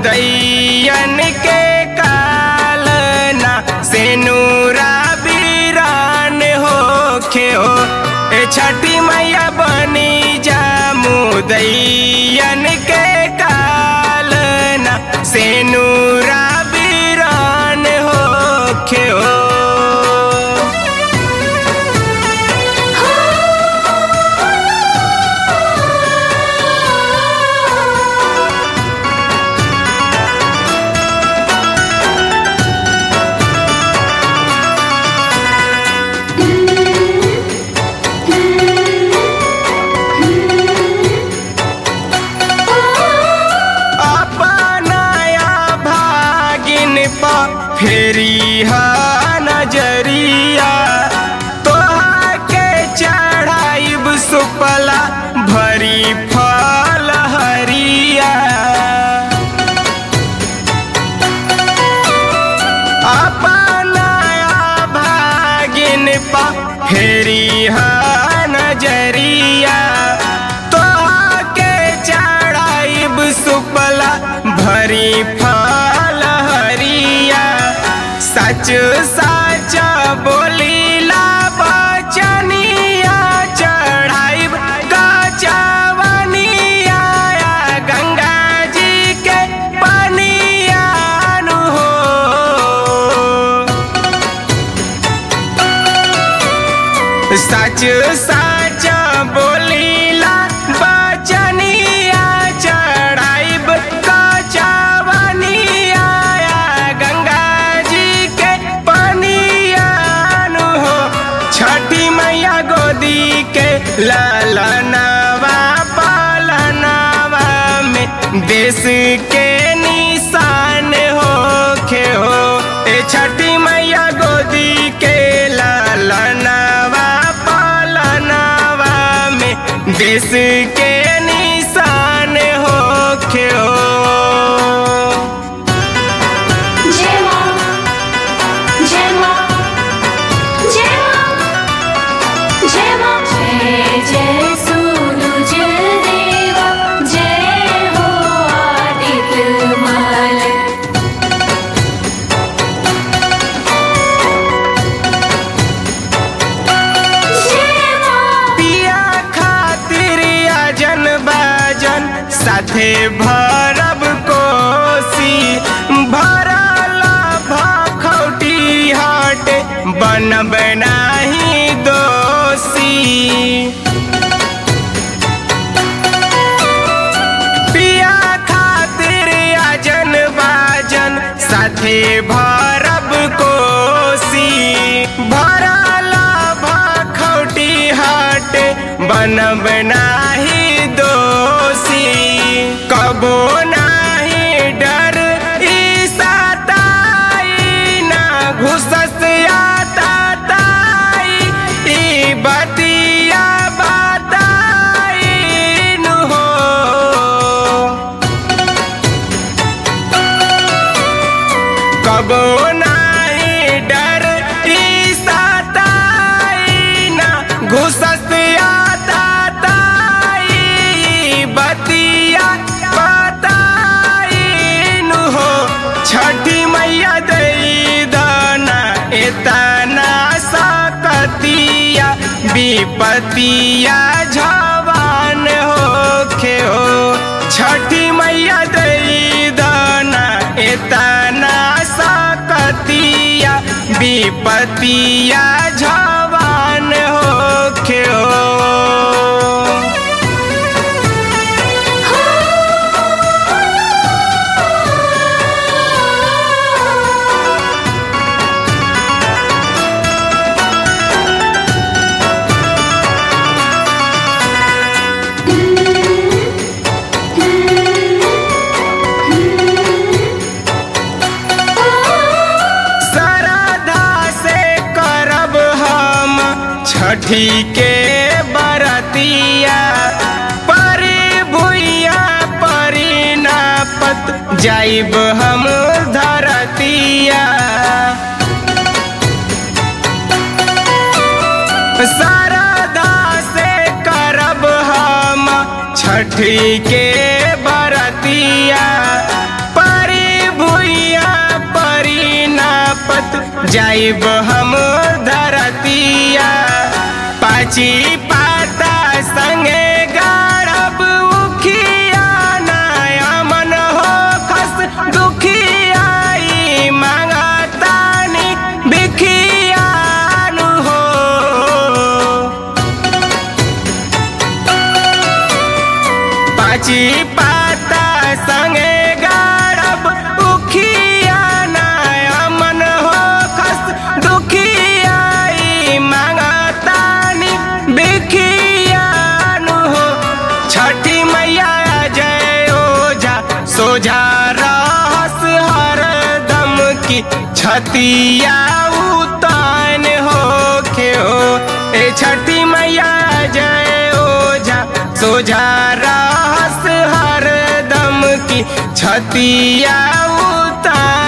मुदैयन के कालना से नूरा बीरान होखे हो ए छठी मैया बनी जा मुदैयन के कालना से नूरा बीरान होखे हो अपनाया भागिन पा फेरी हा नजरिया तोहा के चढ़ाइब सुपला भरी फल हरिया अपनाया भागिन पा फेरी हा नजरिया तोहा के चढ़ाइब सुपला भरी फल हरिया सच सच बोलीला बचनिया चढ़ाइब कचवनिया गंगा जी के पनिया नु हो सच सच बोलीला बचनिया चढ़ाइब कचवनिया गंगा जी के पनिया नु हो छठी मैया गोदी के ललनवा पालनवा में देश के निशान होखे हो ए छठी मैया गोदी के ललनवा पालनवा में देश के निशान होखे हो जय मां जय मां जय मां जय मां जय जय सूरज देवा जय हो आदित्य माल जय मां पिया खातिर अजन बाजन साथे भरब कोसी भरला भखौटी हट बनब नाही दोषी पिया खातिर अजन बाजन साथे भरब कोसी भरला भखौटी हट बनब नाही दोषी कबो नाही डर ई सताई ना घुसस आता ताई ई बतिया बताई नु हो कबो नाही डर ई सताई ना घुसस आता ताई बतिया बताई नु हो छठी मैया दई दाना एतना सकतिया विपतिया झवान होखे हो छठी मैया दई दाना एतना सकतिया विपतिया झवान होखे हो श्रद्धा से करब हम छठी के बरतिया परी भुइया परी नापत जाइब हम धरतिया शारदा से करब हम छठी के बरतिया पर जाइब हम धरतिया पाची पाता संगे गाड़ब उखिया नया मन हो खस दुखियाई मांगतानी बिखियानु हो पाची पाता संगे गाड़ब उखिया नया मन हो खस दुखियाई मांगतानी बिखियानु हो छठी मैया जय ओझा सोझा रहस हरदम की छतिया उतान हो के हो ए छठी मैया जय ओझा सोझा रहस हरदम की छतिया उतान